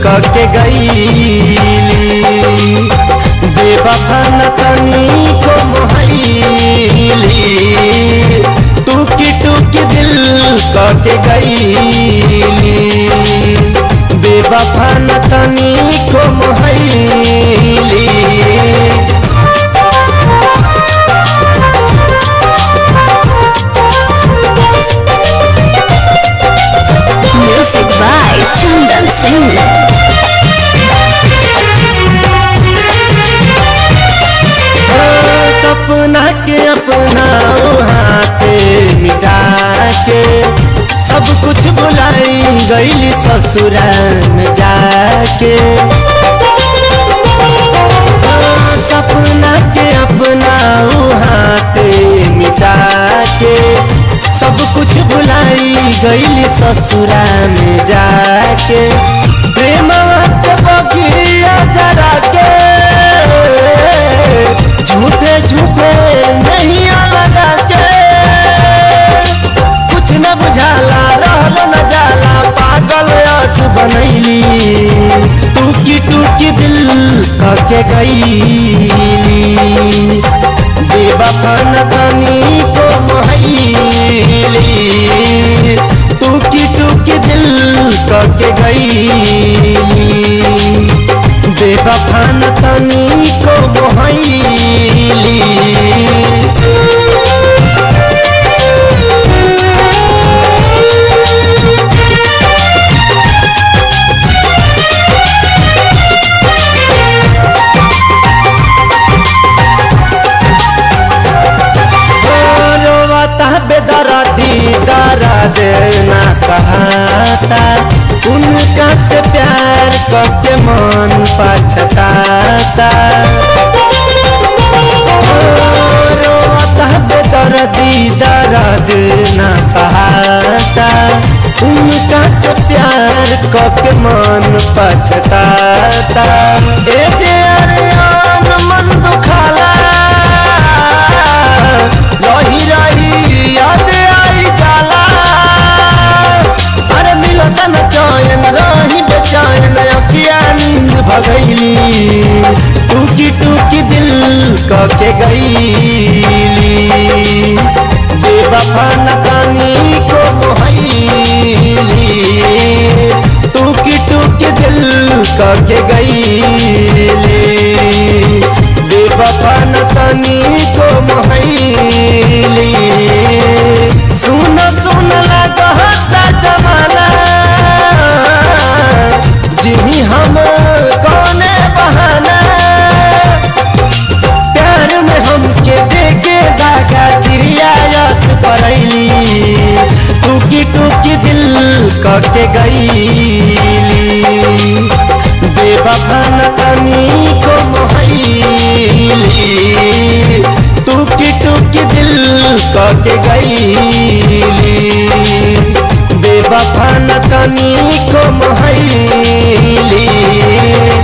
कके गईली बेवफा न तनी को मोहली टूकी टूकी दिल कके गईली बेवफा न तनी को मोहली Music by Chandan Singh. सपना के अपना हाथे मिटा के सब कुछ भुलाई गईली ससुराल में जाके सपना के अपना हाथे मिटा के सब कुछ भुलाई गईली ससुरा में जाके प्रेम के बगिया जरा के झूठे झूठे नहीं लगा के कुछ न बुझाला रहल न जाला पागल अस बनैली टूकी टूकी दिल कके गईली बेवफा न तनी को मोहली टूकी टूकी दिल कके गईली बेवफा न तनी को मोहली रोवता बेदरदी दर्द ना सहाता उनका से प्यार करके मन पछताता रोवता बेदरदी दर्द ना सहाता उनका से प्यार करके मन पछताता ए जे अरियान मन दुखाला रही रही याद आई जाला अरे मिलता न चैन रही बेचैन अखिया नींद भगैली टूकी टूकी दिल कके गईली बेवफा न तनी को मोहली टूकी टूकी दिल कके गईली बेवफा न तनी को मोहली सुन सुन लगता जमाना जिही हम कौने बहाना प्यार में हमके देके दागा चिड़िया यस परैली टूकी टूकी दिल कके गईली बेवफा न तनी को मोहली टूकी टूकी दिल कके गईली बेवफा न तनी को मोहली